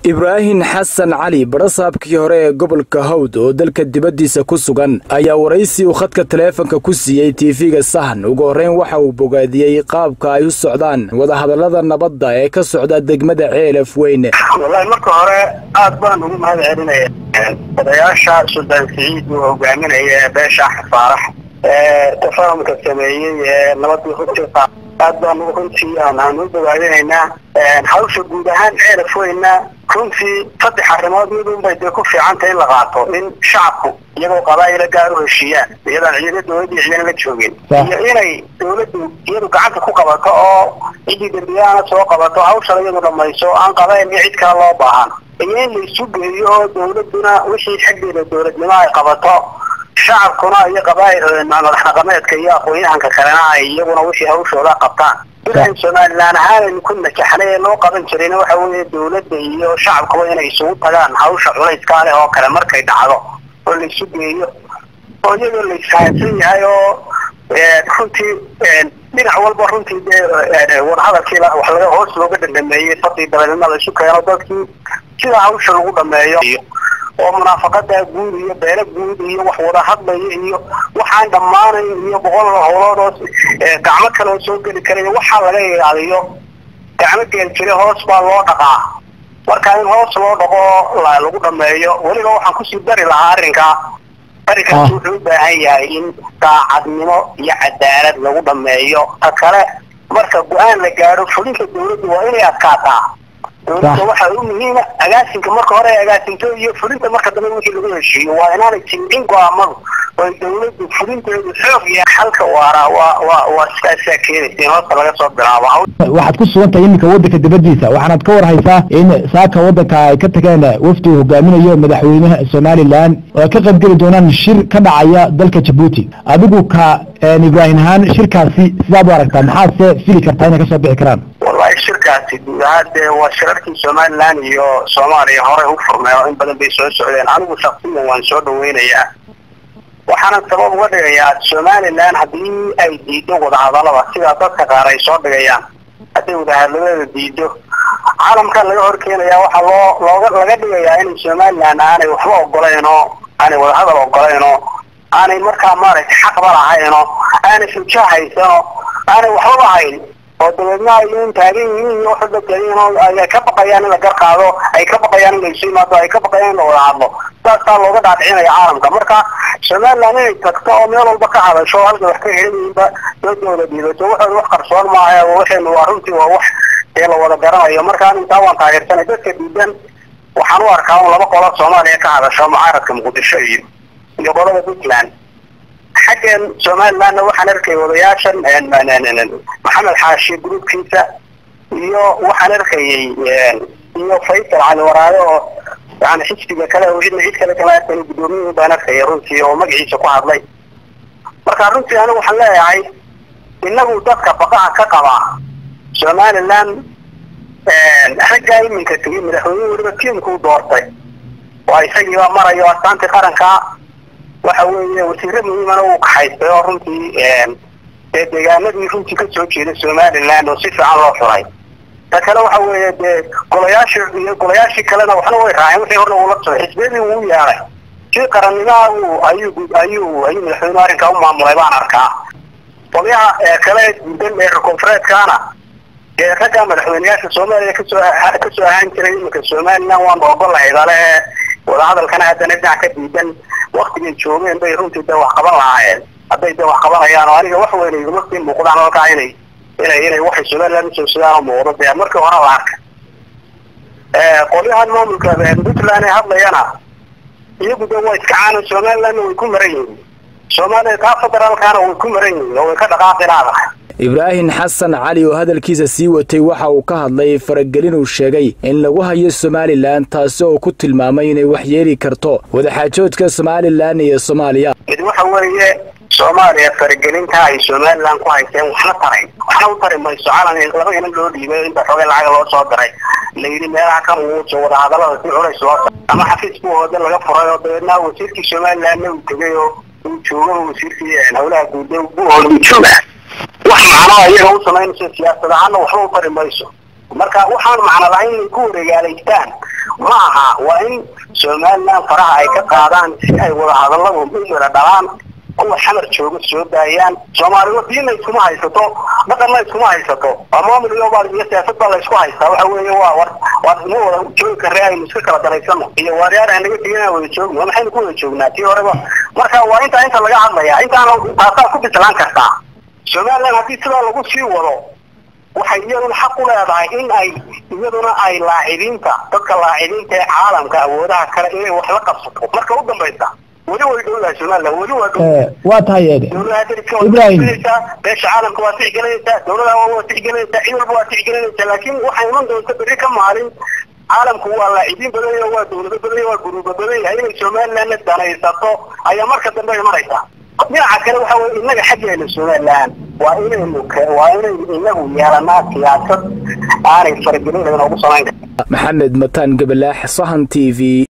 ibraahin xasan cali barasaabkii hore ee gobolka hawd oo dalka dibaddiisa ku sugan ayaa waraysi uu khadka taleefanka ku siiyey tiifiga sahan ugu horreyn waxa uu bogaadiyey qaabka ay u socdaan wadahadallada nabadda ee ka socda degmada ceelaf weyne wallaahi marka hore aad baan ugu mahad celinaya odayaasha suldaan siciid uu hogaaminaya ee beesha xafaarax ee tafahamka sameeyey ee nabadii hurta aad baan runtii aan u bogaadinaynaa hawsha guud ahaan ceelaf weyna runtii saddex arrimood mid unbay dee ku fiicantay in la qaato in shacabku iyagoo qabaa'ila gaar u heshiiyaan iyadaan ciidana dowladii ciidana la joogin iyo inay dowladdu iyadu gacanta ku qabato oo ciddii dembiyahana soo qabato hawshana iyadu dhamayso aan qabaa'il iyo cid kale loo baahan iyo in la isu geeyo oo dowladuna wixii xaggeeda dowladnimo ay qabato shacabkuna iyo qabaa'il madax dhaqameedka iyo aqoon-yahanka kalena ay iyaguna wixii hawshooda qabtaan ilan somalilan ahaanaynu ku najaxnay ee loo qaban jirayna waxa weeye dowladda iyo shacabkuba inay isugu tagaan hawsha culayskaa leh oo kale markay dhacdo oo la isu geeyo oo iyadoo la isfahansan yahay oo runtii dhinac walba runtii dee wadahadalkii wax laga hoos looga dhandhameeyey fadii dabeedna la isu keeno dadkii sida hawsha lagu dhameeyo oo munaafaqada guud iyo beelo guud iyo wax wada hadlaya iyo waxaan dhammaanayn iyo boqol howlood oo gacmo kale oo soo geli karaya waxaa laga ilaaliyo gacmo geel jira hoos baa loo dhaqaa marka in hoos loo dhaqo lagu dhameeyo weliba waxaan kusii dari lahaa arrinkaa arrinkaas wuxuu u baahan yahay in daacadnimo iyo cadaalad lagu dhameeyo ta kale marka go-aan la gaadho fulinka dawladdu waa inay adkaataa dowladda waxaa u muhiima agaasinka marka hore agaasinto iyo fulinta marka dambe wixii lagu heshiiyo waa inaanay jimcin go-aamadu oo dowladdu fulinteedu xoog iyo xalka waara waa waa waa sidaasaa keenaysa in hoosta laga soo bilaabo waxaad ku sugan tahay iminka waddanka dibaddiisa waxaanaad ka war haysaa in saaka waddanka ay ka tageen wafdi uu hogaaminayo madaxweynaha somalilan oo ay ka qaybgeli doonaan shir ka dhacaya dalka jabuuti adigu ka ibraahim ahaan shirkaasi sidaad u aragtaa maxaad se fili kartaa inay kasoo bixi karaan wallahi shirkaasi guud ahaan dee waa shirarkii somalilan iyo soomaaliya horey u furmeen oo in badan bay soo socdeen anigu shaksiyan waan soo dhaweynayaa waxaana sabab uga dhigayaa somalilan haddii ay diido wadahadalada sidaa dadka qaar ay soo dhigayaan hadday wadahadalada diido caalamkan laga horkeenayaa waxaa loo looga laga dhigayaa inay somalilan aanay waxba ogolayn oo aanay wadahadal ogolayn oo aanay markaa maaragtay xaqba lahayn oo aanay xujo haysan oo aanay waxbaba hayn oo dabeedna ay un taagan yihiin iyo waxba taagan oo ay ka baqayaan in la gar qaado ay ka baqayaan in la isu yimaado ay ka baqayaan in la wada hadlo saasaa looga dhaadhicinaya caalamka marka somaliland inay tagto oo meel walba ka hadasho oo halka wax ka helan yihiinba doodooda dhiibato waxooda wax qarsoon maaha waxaynu waa runtii waa wax ee la wada garanayo markaan intaa waan taageersanay dadka diidan waxaan u arkaa un laba qolo soomaaliya ka hadasho mucaaradka muqdisho iyo iyo qolada puntland xaggan somalilandna waxaan arkay odayaashan maxamed xaashi gruubkiisa iyo waxaan arkayay iyo faysal cali waraade oo yani xisbiga kale oo cidna cid kale kama arkan gudoomiyihii baan arkaya runtii oo magaciisa ku hadlay marka runtii anigu waxaan leeyahay inagu dadka baqaha ka qaba somaliland raggaa iminka tegay madaxweyne weliba tiimkuu doortay waa isagiiba marayo astaantii qarankaa waxa weeye wasiire muhiimana uu kaxaystay oo runtii dee deegaanadii runtii kasoo jeeda somaliland oo si fiican loo xuray ta kale waxa weeye dee golayaashii iyo golayaashii kalena waxna way raaceen wixii horna uula socday xisbiyadii uu yeelay si qarannimaha uu ayuu ayuu ayuu madaxweyne arrinkaa u maamulay baan arkaa qolyaha kale gudan ee koonfureedkaana dee ragga madaxweyneyaasha soomaaliya kasoo kasoo ahaan jiray iminka somaliland waan ogolahay dale ee wadahadalkana haddana dhinac ka diidan waktigay joogeen bay runtii dee wax qaban lahaayeen hadday dee wax qabanayaan oo aniga wax weyn iguma sii muuqdaan halkaa inay inay inay waxay somaliland usoo sidaan oo muuqdo dee markii hore la arkay qolyahan maamulka puntland ee hadlayana iyagu dee waa iska caana somalilandna way ku maran yihiin soomaaliya taa federaalkaana way ku maran yihiin oo way ka dhaqaaqi laadahay ibraahin xasan cali oo hadalkiisa sii watay waxa uu ka hadlay faragelin uu sheegay in lagu hayo somalilan taasi oo ku tilmaamay inay waxyeeli karto wadaxaajoodka somalilan iyo soomaaliya mid waxa weeye soomaaliya faragelinta ay somalilan ku hayseen waxna taray waxna u tari mayso calan laba inan loo dhiibay inta xoogay lacag loo soo diray la yidhi meelaha ka muuso wadahadalada si culays loo ama xafiis buu hooda laga furay oo dabeedna wasiirkii somalilandna uu tegay oo uu joogo wasiirkii howlaha guud buu hooda uu jooga wax macnaa iyaga u samaynayso siyaasad ahaana waxba u tari mayso marka waxaan macno lahayn inay ku wareegaalaystaan ma aha waa in somaliland faraha ay ka qaadaan si ay wadahadalladu u yara dhalaan kuwa xamar jooga soo daayaan soomaaliya diinna iskuma haysato dhaqanna iskuma haysato maamul iyo iyo siyaasad baa la isku haystaa waxa weeye waa war waa ma wada joogi karre aynu iska kala daraysano iyo waaryaar aan naga tegin aan wada joogno waa maxaynu ku wada joognaa tii horeba marka waa intaa inta laga hadlaya intaana taasaa ku bislaan kartaa somaliland haddii sidaa lagu sii wado waxay iyaduna xaq u leedahay in ay iyaduna ay laacibiinta dadka laacibiinta ee caalamka awoodaha kale inay wax la qabsato marka u dambaysa weli way dhowdahay somaliland weli waa dhow waa tahay eede dowladaha dariska waa Ibrahim. tixgelinaysaa beesha caalamka waa tixgelinaysaa dowladaha waa waa tixgelinaysaa cid walba waa tixgelinaysaa laakiin waxay iman doonta berri ka maalin caalamku waa laacibiin badan yahay waa dowlado badan yahay waa guruuba badan yahay inay somalilandna danaysato ayaa marka dambe imanaysa dhinaca kale waxa weye innaga xaggeena somaliland waa inaynu ke- waa inaynu inagu yeelanaa siyaasad aanay faragelin laga noogu samayn karin maxamed mataan gabalaax sahan t v